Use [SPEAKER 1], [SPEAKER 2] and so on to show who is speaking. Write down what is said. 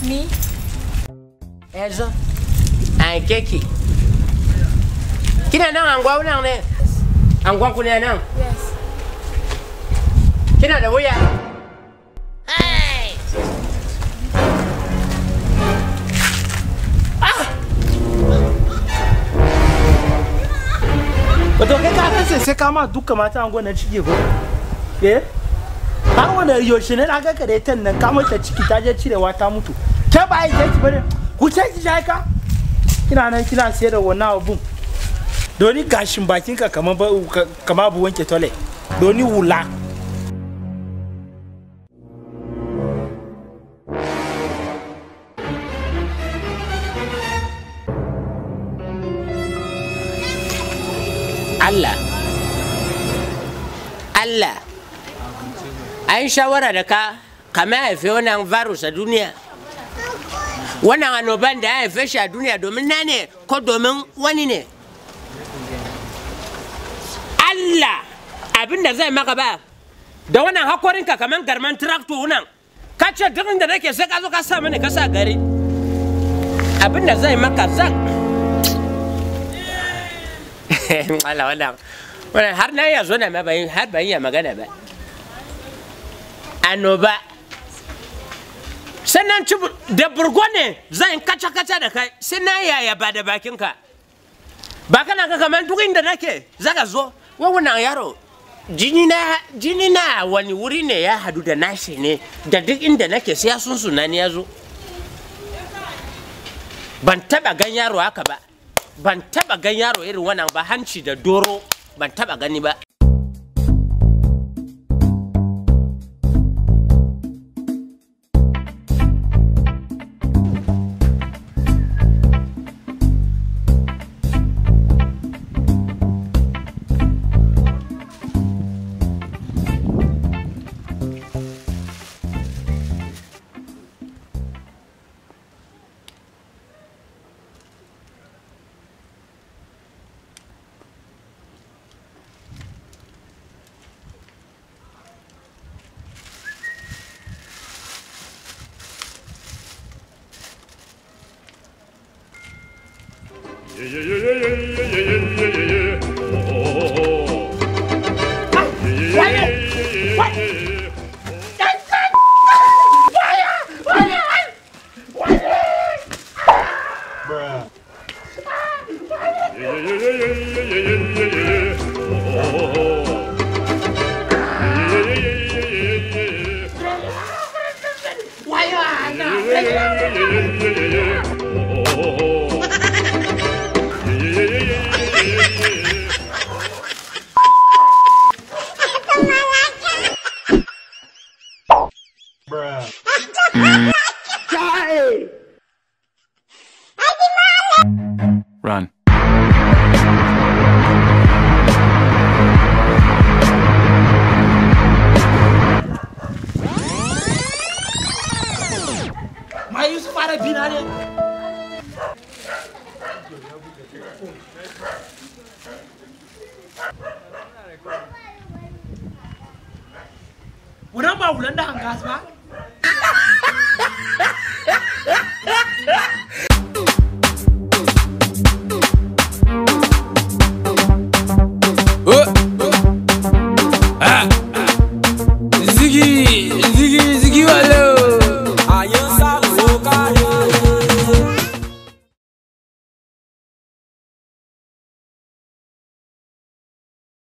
[SPEAKER 1] Me?
[SPEAKER 2] Ezo. An keki. Kina nan anguwa nan ne? Anguwan ku ne nan?
[SPEAKER 1] Yes.
[SPEAKER 2] Kina da wuya?
[SPEAKER 3] Wato kai ka kasa sai ka ma duka mata angon nan ciki ko? Eh? Har wanda yaushe ne na ga kare tan nan ka mata ciki ta je cirewa ta mutu. Ke ba yi kai bane. Ku ce ki shai ka? Kina nan kina sayar da wannan abun. Doni gashin bakin ka kamar ba kamar abu wanke tole. Doni wula.
[SPEAKER 2] Allah. Allah. An shawara da ka kama haife wannan virus a duniya. Wannan annoban da ya haife shi a duniya domin na ne ko domin wani ne. Allah abin da zai maka ba da wannan hakorinka kamar garman trakto nan ka ce duk inda nake sai ka zo ka sa mani ka sa gari abin da zai maka zan Allah wannan wannan har na iya zo na ma bayin har ban iya magana ba annoba sannan ci da burgo ne zan kaca kaca da kai sai na yaya ba da bakinka ba kana ka kamar duk inda nake zaka zo wannan yaro jini na jini na wani wuri ne ya hadu da nashi ne da duk inda nake sai ya sunsuna ni ya zo ban taba gan yaro haka ba ban taba gan yaro irin wannan ba hanci da doro ban taba gani ba
[SPEAKER 4] Run.
[SPEAKER 3] Ma Yusuf fara bina ne. Wannan ba wulan da an gas ba?